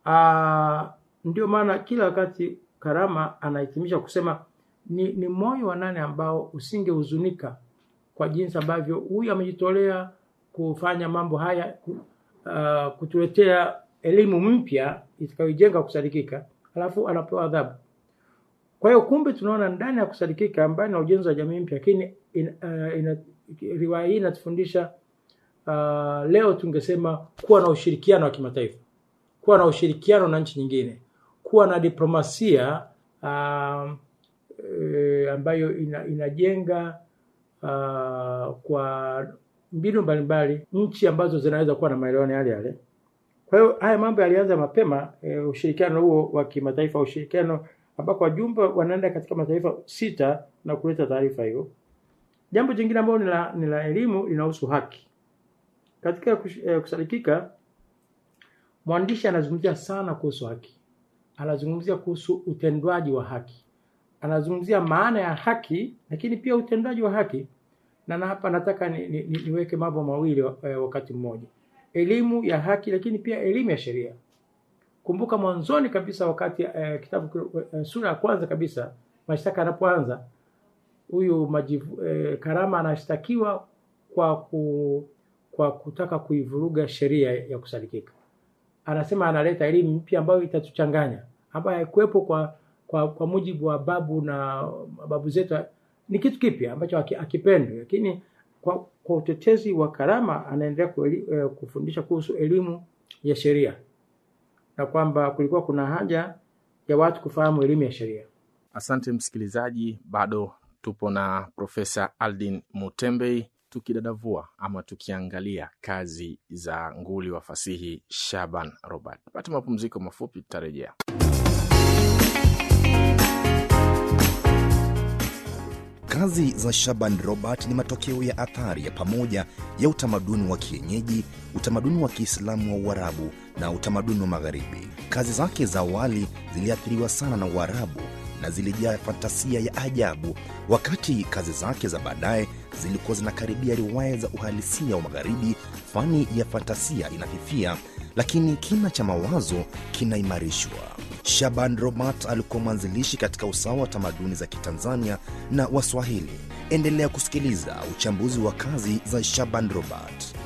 Ah, ndio maana kila wakati Karama anahitimisha kusema ni, ni moyo wa nane ambao usingehuzunika kwa jinsi ambavyo huyu amejitolea kufanya mambo haya ku- ah, kutuletea elimu mpya itakayojenga kusadikika, alafu anapewa adhabu. Kwa hiyo kumbe tunaona ndani ya kusadikika mbali na ujenzi wa jamii mpya, lakini in, uh, ina, riwaya hii inatufundisha uh, leo tungesema kuwa na ushirikiano wa kimataifa, kuwa na ushirikiano na nchi nyingine, kuwa na diplomasia uh, e, ambayo ina, inajenga uh, kwa mbinu mbalimbali nchi ambazo zinaweza kuwa na maelewano yale yale. Kwa hiyo haya mambo yalianza mapema e, ushirikiano huo wa kimataifa, ushirikiano ambako wajumbe wanaenda katika mataifa sita na kuleta taarifa hiyo. Jambo jingine ambalo ni la, ni la elimu linahusu haki. Katika kush- eh, kusadikika, mwandishi anazungumzia sana kuhusu haki, anazungumzia kuhusu utendwaji wa haki, anazungumzia maana ya haki, lakini pia utendwaji wa haki. Na na hapa nataka ni, ni, ni, niweke mambo mawili eh, wakati mmoja, elimu ya haki, lakini pia elimu ya sheria. Kumbuka mwanzoni kabisa wakati eh, kitabu eh, sura ya kwanza kabisa mashtaka yanapoanza, huyu majivu, eh, Karama anashtakiwa kwa ku, kwa kutaka kuivuruga sheria ya kusadikika. Anasema analeta elimu mpya ambayo itatuchanganya, ambayo haikuwepo kwa, kwa kwa mujibu wa babu na babu zetu. Ni kitu kipya ambacho haki- hakipendwi, lakini kwa, kwa utetezi wa Karama anaendelea kueli, eh, kufundisha kuhusu elimu ya sheria na kwamba kulikuwa kuna haja ya watu kufahamu elimu ya sheria. Asante msikilizaji, bado tupo na Profesa Aldin Mutembei tukidadavua ama tukiangalia kazi za nguli wa fasihi Shaban Robert. Pata mapumziko mafupi, tutarejea. Kazi za Shaban Robert ni matokeo ya athari ya pamoja ya utamaduni wa kienyeji, utamaduni wa Kiislamu wa Uarabu na utamaduni wa Magharibi. Kazi zake za awali ziliathiriwa sana na Uarabu na zilijaa fantasia ya ajabu, wakati kazi zake za baadaye zilikuwa zinakaribia riwaya za uhalisia wa Magharibi. Fani ya fantasia inafifia, lakini kina cha mawazo kinaimarishwa. Shaban Robert alikuwa mwanzilishi katika usawa wa tamaduni za Kitanzania na Waswahili. Endelea kusikiliza uchambuzi wa kazi za Shaban Robert.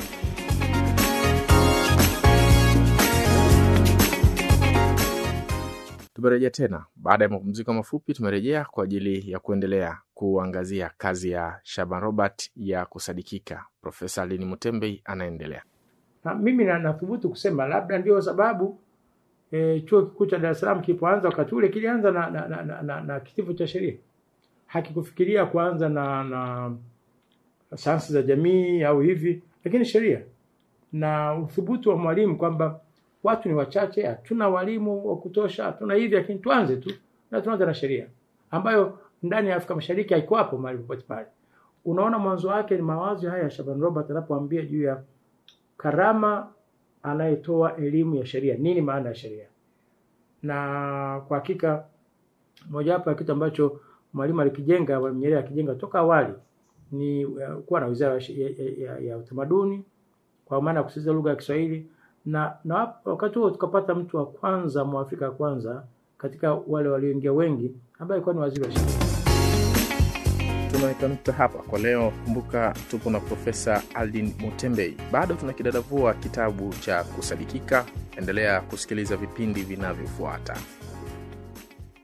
Tumerejea tena baada ya mapumziko mafupi. Tumerejea kwa ajili ya kuendelea kuangazia kazi ya Shaban Robert ya kusadikika. Profesa Aldin Mutembei anaendelea. Na mimi na- nathubutu kusema labda ndio sababu e, chuo kikuu cha Dar es Salaam kilipoanza wakati ule kilianza na, na, na, na, na, na kitivo cha sheria, hakikufikiria kuanza na, na sayansi za jamii au hivi, lakini sheria na uthubutu wa mwalimu kwamba watu ni wachache, hatuna walimu wa kutosha, hatuna hivi, lakini tuanze tu na tuanze na sheria ambayo ndani ya Afrika Mashariki haiko hapo mahali popote pale. Unaona mwanzo wake ni mawazo haya ya Shaban Robert anapoambia juu ya Karama anayetoa elimu ya sheria, nini maana ya sheria. Na kwa hakika mojawapo ya kitu ambacho mwalimu alikijenga, Mwalimu Nyerere akijenga toka awali ni uh, kuwa na wizara ya, ya, ya, ya utamaduni kwa maana ya kusisitiza lugha ya Kiswahili na, na wap- wakati huo tukapata mtu wa kwanza mwafrika wa kwanza katika wale walioingia wengi ambaye alikuwa ni waziri wa sheria. tunaweka nukta hapa kwa leo. Kumbuka tupo na Profesa Aldin Mutembei, bado tunakidadavua kitabu cha Kusadikika. Endelea kusikiliza vipindi vinavyofuata.